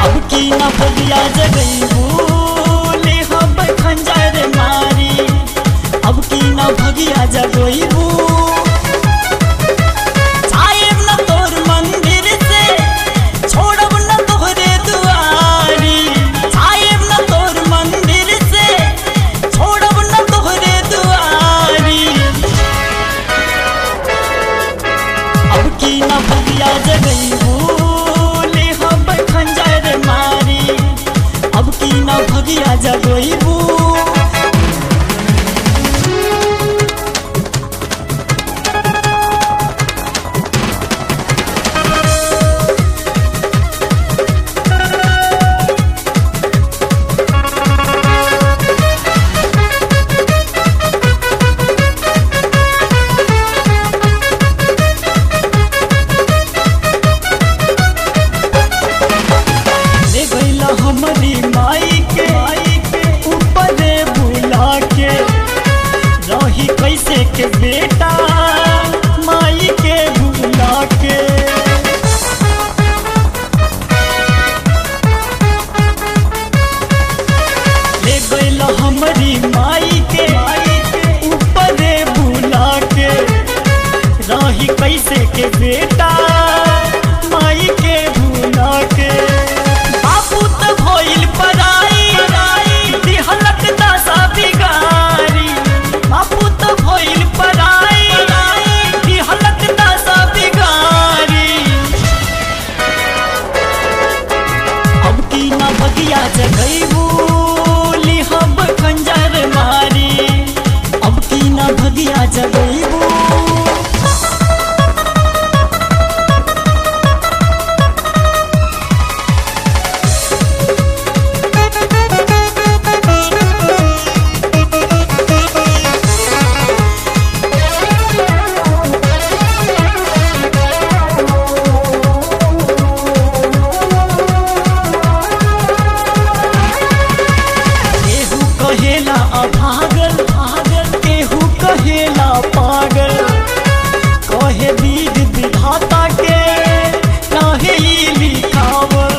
अब की न भगिया जगईबू ले हम खंजर मारी अब की न भगिया जगईबू साहेब न तोर मंदिर से छोड़ब न तोहरे दुआरी साहेब न तोर मंदिर से छोड़ब न तोहरे दुआरी अब की न भगिया जगईबू ले हम खंजर मारी अब की न भगिया जगईबू ले गईला हमारी माई के ऊपर बुला के रही कैसे के बेटा माई के बुला के ले गईला हमारी माई के ऊपर बुला के रही कैसे के बेटा माई के भूला के बापू तो भइल पराई दिहलक दशा बिगारी बापू तो भइल पराई दिहलक दशा बिगारी अब की न भगिया जगईबू लिहब खंजर मारी अब की न भगिया जगईबू केहू कहेला अभागल भागल केहू कहेला पागल कहे वीर विधाता के काहे ई लिखावल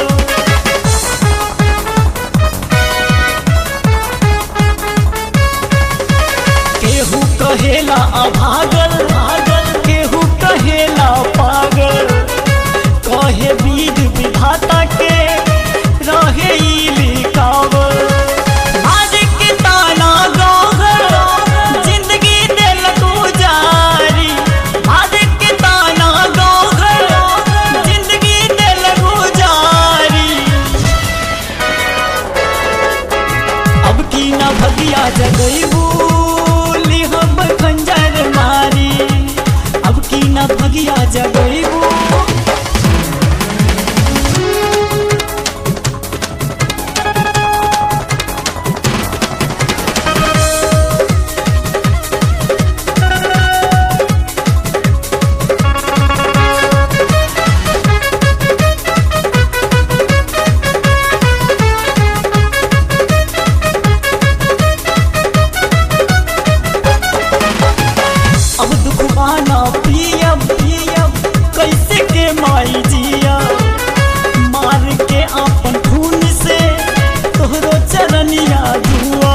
केहू कहेला अभागल भागल केहू कहेला पागल कहे वीर विधाता के रहे ई लिखावल आज के ताना गोहर जिंदगी दिल गुजारी आज के ताना गोहर जिंदगी दिल गुजारी अब की न भगिया जगईबू लिहब खंजर मारी अब की न भगिया जगईबू अब दुखवाना पियब पियब कैसे के माई जिया मार के अपन खून से तोहरो चरनिया धुआ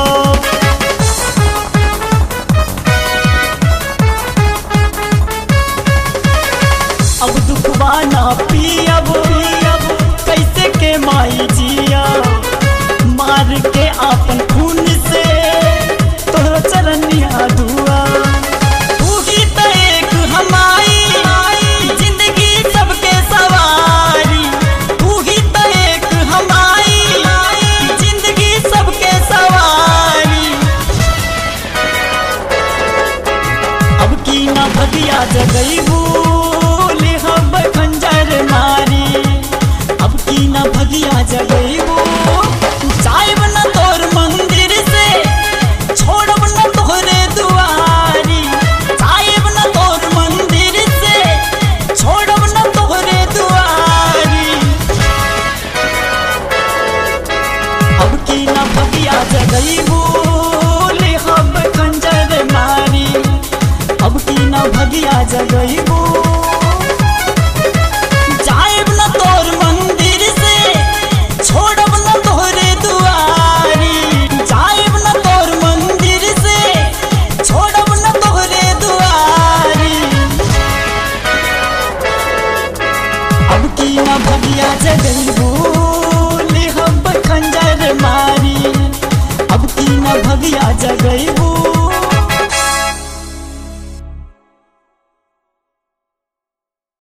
अब दुखवाना पियब पियब कैसे के माई जिया मार के अपन खून से तोहरो चरनिया धुआ तू ही तो एक हमारी जिंदगी सबके सवारी तू ही तो एक हमारी जिंदगी सबके सवारी अब की न भगिया जगईबू लिहब खंजर मारी अब की न भगिया जगईबू जाइब न तोर मंदिर से छोड़ब न तोहरे दुआरी जाइब न तोर मंदिर से छोड़ब न तोहरे दुआरी अब की न भगिया जगईबू लिहब खंजर मारी अब की न भगिया जगईबू जाइब न तोर मंदिर से जगैबू